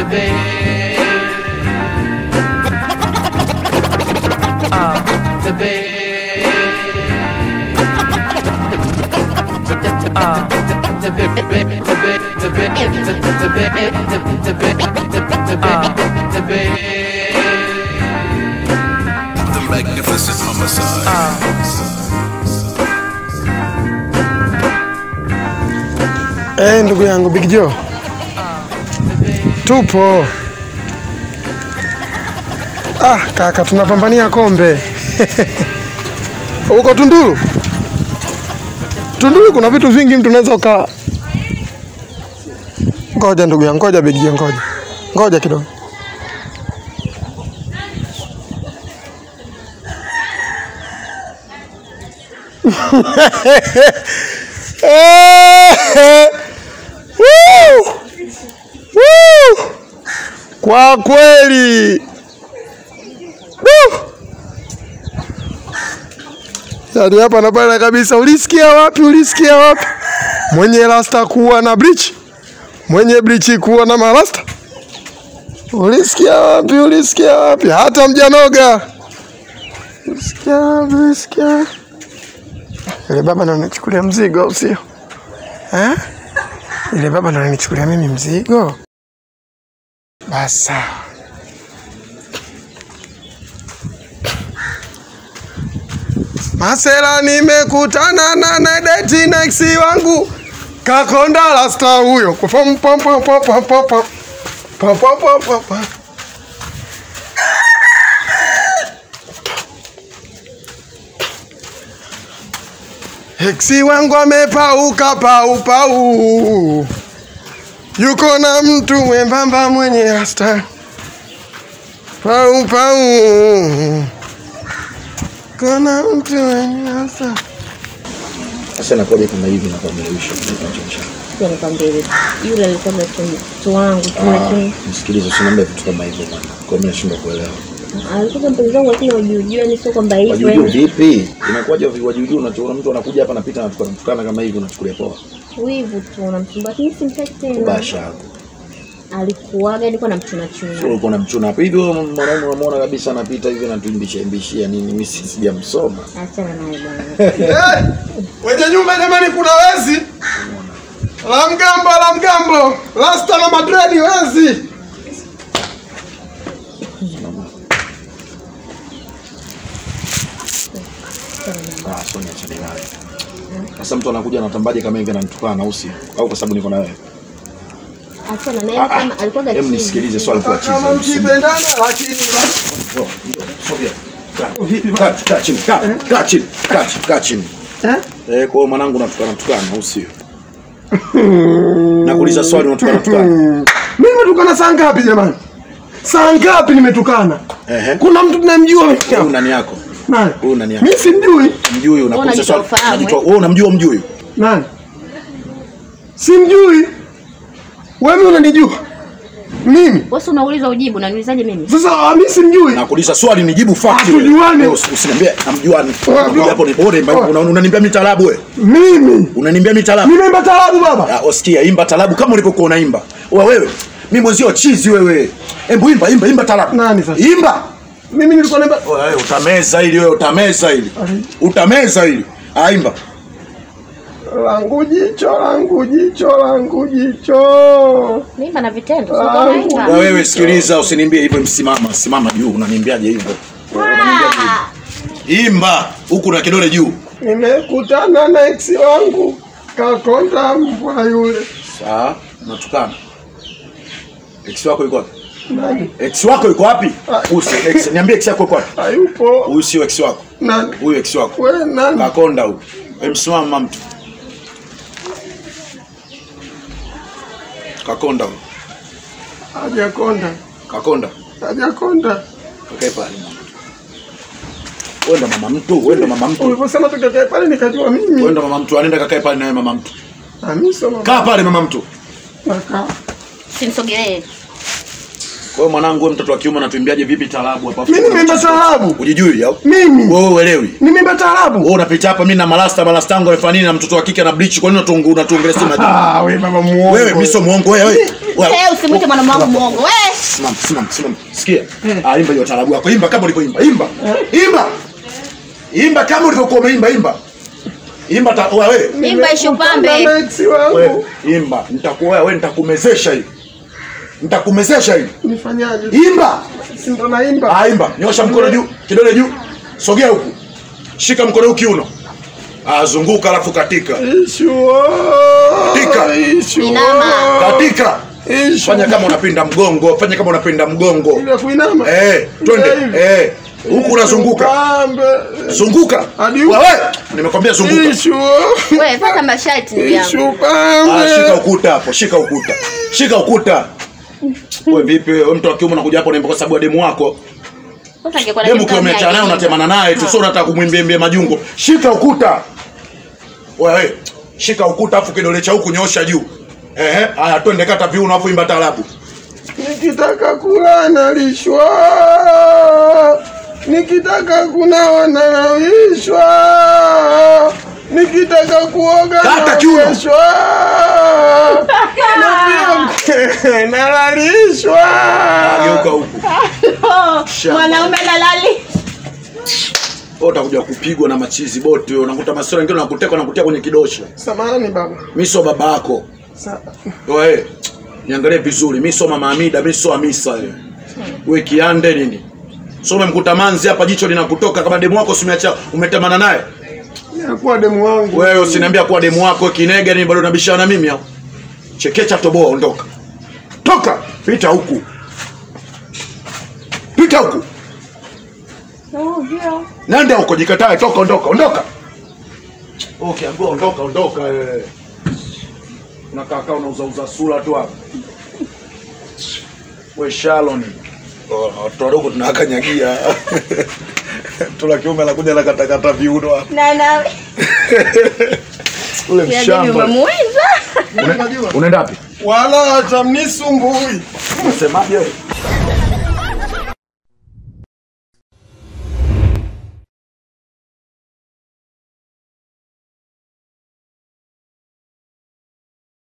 The magnificent homicide. Eh, ndugu yangu Big Joe, tupo. Ah, kaka, tunapambania kombe huko Tunduru. Tunduru kuna vitu vingi mtu unaweza uka. Ngoja ndugu yangu, ngoja Big Joe, ngoja ngoja kidogo. Woo! Woo! Kwa kweli Woo! yaani hapa na pale kabisa. Ulisikia wapi? Ulisikia wapi? Mwenye rasta kuwa na bleach, mwenye bleach kuwa na marasta. Ulisikia wapi? Ulisikia wapi? Hata mjanoga. Ulisikia wapi? Ulisikia ile baba ndo anachukulia mzigo, au sio? Eh? Ile baba ndo ananichukulia mimi mzigo. Basi sawa. Masela, nimekutana na Nedeti next wangu Kakonda rasta huyo. Pom pom pom pom pom pom pom. Pom pom pom pom pom. Heksi wangu amepauka pau pau, yuko na mtu mwembamba mwenye rasta pau pau, kuna mtu mwenye rasta Sasa nakuja kama hivi na kuamilisha kinachosha. Pia nikwambie hivi, yule alikuwa mtu wangu tu, lakini Msikilize, usiniambie vitu kama hivyo bwana. Kwa mimi nashindwa kuelewa. alikuwa mpenzi wangu, lakini wajuujua, ni sio kwamba hivyo Wajuju yani. vipi? Inakuwaje wajuju unachoona mtu anakuja hapa anapita anatukana tukana kama hivi unachukulia poa? wivu tu unamsumbua, lakini simtaki tena. Basha yako. Alikuwaga nilikuwa namchuna Sio chuna. uko na mchuna hapa hivi wewe mwanaume unamwona kabisa anapita hivi anatuimbisha imbishia nini? Mimi si- sijamsoma. Achana naye bwana. Eh, wenye nyumba jamani, kuna wezi la mgambo la mgambo, rasta na madredi, wezi Ah, Sonia achane naye. Sasa mtu anakuja anatambaje kama hivi ananitukana au sio? Au kwa sababu niko na wewe? Achana naye kama alikuwaga Hem chini. nisikilize swali kwa chizi. kama mkipendana, lakini Oh, sogea. Kaa- kaa- kaa chini, kaa- kaa chini, kaa chini, kaa chini. Eh? Eh, kwa hiyo mwanangu unatukana tukana au sio? Nakuuliza swali unatukana tukana. mimi nimetukana saa ngapi jamani? Saa ngapi nimetukana? Ehe. Kuna mtu tunamjua mimi Huyu hapa? nani yako? Nani? Huyu nani yako? Mimi simjui. Mjui unakuuliza unajitoa swali. ufahamu, Unajitoa eh? wewe unamjua mjui? Nani? Simjui. Wewe unanijua mimi? Wewe si unauliza ujibu, unaniulizaje mimi? Sasa ah, mimi simjui. Nakuuliza swali nijibu fact. Hatujuani. Wewe usi- Usiniambie namjuani. Wewe, Unakuja hapo ni bore wewe. una- unaniambia mitalabu wewe. Mimi Unaniambia mitalabu. nimeimba talabu baba. Ah, Osikia imba talabu kama ulivyokuwa unaimba. Wewe wewe. Mimi mwenzio chizi wewe. Hebu imba imba imba talabu. Nani sasa? Imba. Mimi nilikuwa naimba Wewe utameza ili wewe utameza ili. Ali. Utameza ili. Aimba. langu jicho langu jicho langu jicho. Mimba na vitendo, sio Ah, kama Na hivyo. wewe sikiliza usiniambie hivyo msimama, simama juu unaniambiaje hivyo? Ah! Imba huku na kidole juu. Nimekutana na ex wangu kakonda mbwa yule. Sawa, natukana. Ex wako yuko wapi? Nani? Ex wako yuko wapi? Ah. Usi ex, niambie ex yako yuko wapi? Hayupo. Huyu sio ex wako. Nani? Huyu ex wako. We nani? Kakonda huyu. Wewe msimama mama mtu. Kakonda huyu. Hajakonda. Kakonda. Hajakonda. Kakae pale. Wewe ndo mama mtu, wewe ndo mama mtu. Uliposema tukakae pale nikajua Wewe mimi. ndo mama mtu, anaenda kakae pale nawe mama mtu. Na mimi sio mama. Kaa pale mama mtu. Kaka. Simsogelee. Wewe mwanangu, wewe mtoto wa kiume unatuimbiaje vipi taarabu hapa? Mimi nimeimba taarabu. Ujijui au? Mimi Wewe uelewi. nimeimba taarabu. Wewe unapita hapa mimi na malasta malasta yangu amefanya nini na mtoto wa kike na bleach kwa nini unatungu unatuongelea sema juu? Ah, wewe baba muongo. Wewe mimi sio muongo wewe. Wewe. Wewe. Eh, usimwite mwanaume wangu muongo. Wewe. Simama, simama, simama. Sikia. Ah, imba hiyo taarabu yako. Imba kama ulivyoimba. Imba. Imba. Imba kama ulivyokuwa umeimba, imba. Imba ta wewe. Imba ishu pambe. Na ex wangu. Wewe imba. Nitakuoa wewe nitakumezesha hii. Nitakumezesha hii. Nifanyaje? Imba. Si ndo naimba. Ah, imba. Nyosha mkono juu, kidole juu. Sogea huku. Shika mkono huu kiuno. Ah, zunguka alafu katika. Ishu. Katika. Ishu. Inama. Katika. Ishu. Fanya kama unapinda mgongo, fanya kama unapinda mgongo. Ile kuinama. Eh, twende. Eh. Huku unazunguka. Pambe. Zunguka. Hadi huku. Wewe, nimekwambia zunguka. Ishu. Wewe fuata masharti ndugu yangu. Ishu Ah, shika pambe. ukuta hapo, shika ukuta. Shika ukuta. Wewe vipi? Wewe mtu wa kiume unakuja hapo unaimba kwa sababu ya demu wako. Sasa angekuwa na Demu kitu ukiwa gani umeachana naye hiki? unatemana naye tu, sio unataka kumwimbiembia majungo. Shika ukuta. Wewe, shika ukuta afu kidole cha huku nyosha juu. Ehe, haya twende kata viuno afu imba taarabu. Nikitaka kula nalishwa. Nikitaka kunawa nalawishwa. Nikitaka kuoga Kata kiuno. naogeshwa. Na pia nalalishwa. Geuka huku. Mwanaume dalali. Wewe utakuja kupigwa na machizi bote wewe. Unakuta masoro wengine wanakuteka wanakutia kwenye kidosha. Samahani baba. Mimi sio baba yako. Sa- Wewe, niangalie vizuri. Mimi sio mama Amida, mimi sio Hamisa wewe. Wewe kiande nini? So umemkuta manzi hapa jicho linakutoka kama demu wako usimeacha umetamana naye. Nakuwa demu wangu. Wewe usiniambia kuwa demu wako kinega ni bado unabishana na mimi au? Chekecha toboa ondoka. Toka, pita huku. Pita huku. Nenda huko jikatae, toka ondoka, ondoka. Okay, ambia ondoka, ondoka wewe. Unakaa kaa unauza uza sura tu hapa. We Shalon. Oh, watu wadogo tunawakanyagia. Tula kiume anakuja na katakata viuno hapa. Na na. Ule Ya mshamba. bibi umemweza. Una- Unaenda wapi? Wala hata mnisumbui. Unasemaje wewe?